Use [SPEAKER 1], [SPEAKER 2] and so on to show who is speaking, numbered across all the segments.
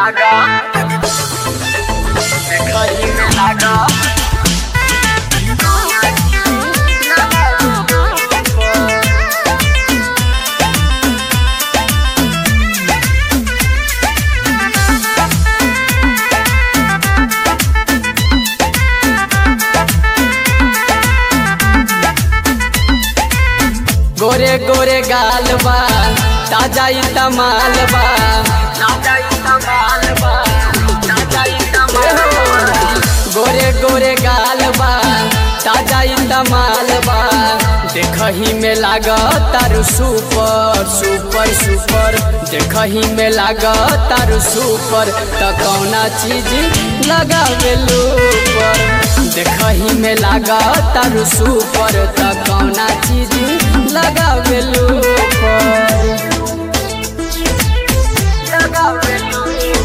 [SPEAKER 1] लागा देखही में लागा
[SPEAKER 2] गोरे गोरे गाल बा ताजा ई तमाल बा
[SPEAKER 1] ताजा ई कमाल बा ताजा ई कमाल बा
[SPEAKER 2] गोरे गोरे गाल बा ताजा ई तमाल बा देखही में लाग तारू सुपर सुपर सुपर देखही में लाग तारू सुपर त कौना चीज लगावेलू पर देखही में लाग तारू सुपर त कौना चीज लगावेलू पर
[SPEAKER 1] लगावेलू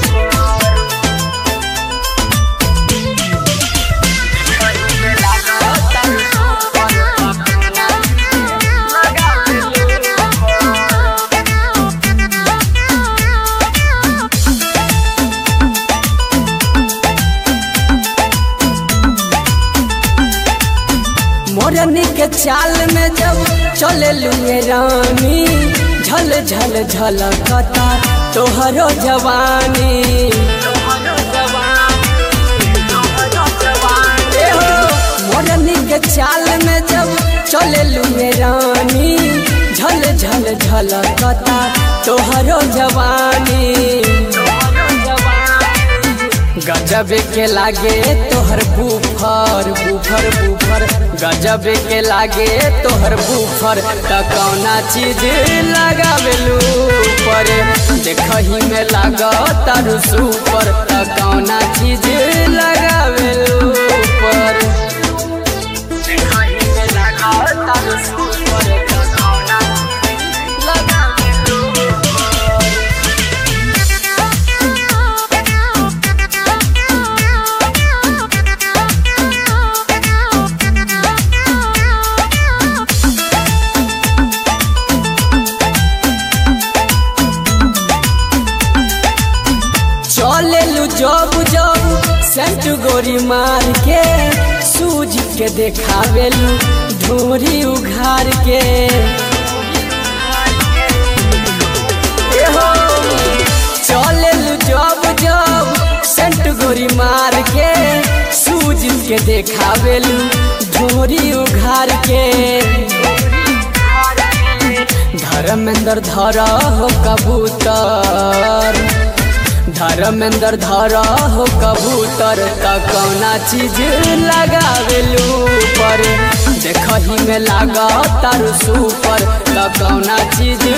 [SPEAKER 1] देखही में लागा तारू सुपर
[SPEAKER 2] मोरनी के चाल में जब चले लुए रानी झल झल झलकता तोहरो जवानी ए हो, मोरनी के चाल में जब चले लुए रानी झल झल झलकता तोहरो जवानी गजब के लागे तोहर बुफर बुफर बुफर गजब के लागे तोहर बुफर त कौना चीज लगावेलू पर देखही में लाग तारू सुपर त कौना चीज लगावेलू पर चले लू जब जब सेंट गोरी मार के सूज के देखावेलू ढोरी उघार के ए हो, चले लू जब जब सेंट गोरी मार के सूज के देखावेलू ढोरी उघार के धर्मेंद्र धर हो कबूतर धर्मेंद्र धर हो कबूतर त कौना चीज लगावेलू पर देखही में लाग तारू सुपर त कौना चीज